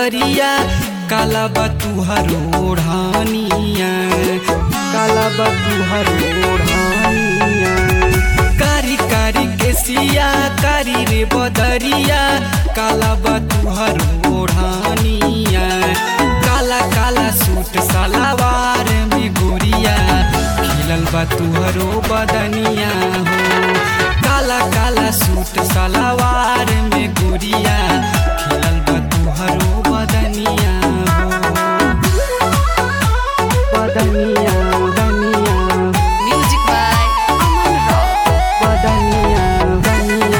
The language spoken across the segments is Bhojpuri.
बदरिया काला बतुहर ओढ़ानिया काला बतुहर ओढ़ानिया कारी कारी केसिया कारी रे बदरिया काला बतुहर ओढ़ानिया काला काला सूट सलावार में गोरिया खिलल बा तुहरो बदनिया हो काला काला सूट सलावार में गोरिया खिलल बा तुहरो बदनिया हो बदनिया बदनिया Music by Aman Rock. बदनिया बदनिया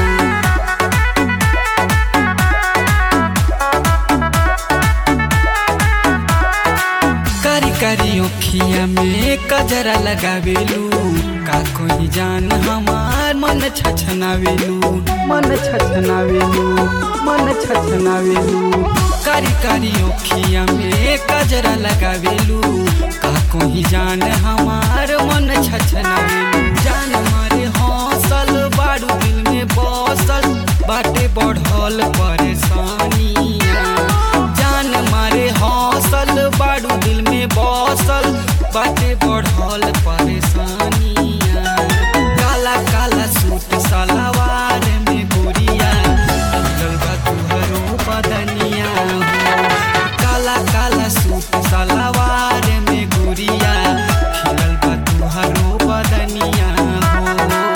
कारी कारी ओखिया में कजरा लगावेलू का कोई जान हमार मन छछनावेलू मन छछनावेलू मन छछनावेलू कारी कारी ओखिया में कजरा लगावेलू का कोई जान हमार मन छछनावेलू जान मारे हौसल बारू दिल में बसल बाटे बढ़ल परेशानिया जान मारे हौसल बारू दिल में बसल बाटे बढ़ल परेशानिया काला काला सूट सलवार में गोरिया खिलल बा तुहरो बदनिया हो। काला काला सूट सलवार में गोरिया खिलल बा तुहरो बदनिया हो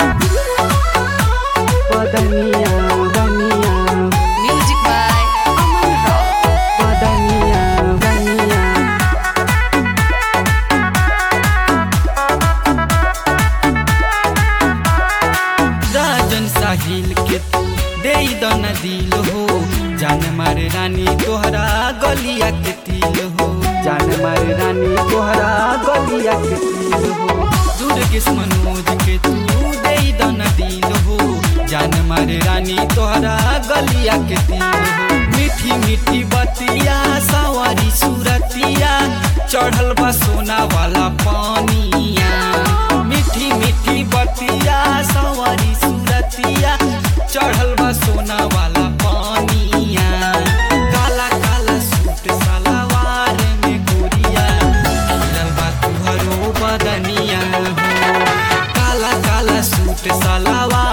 बदनिया बदनिया Music by Aman Rock. बदनिया बदनिया राजन साहिल के तू दे दन दिल हो जान मारे रानी तोहरा गलिया के तिल हो जान मारे रानी तोहरा गलिया के तिल हो दुर्गेश मनोज के तू दे दन दिल हो जान मारे रानी तोहरा गलिया के तिल हो मीठी मीठी बतिया सवारी सूरतिया चढ़ल बा सोना वाला पानिया मीठी मीठी बतिया सवारी सूरतिया चढ़ल बा सोना वाला पानिया काला काला सूट सलवार में गोरिया खिलल बा तुहरो बदनिया हो काला काला सूट सलवार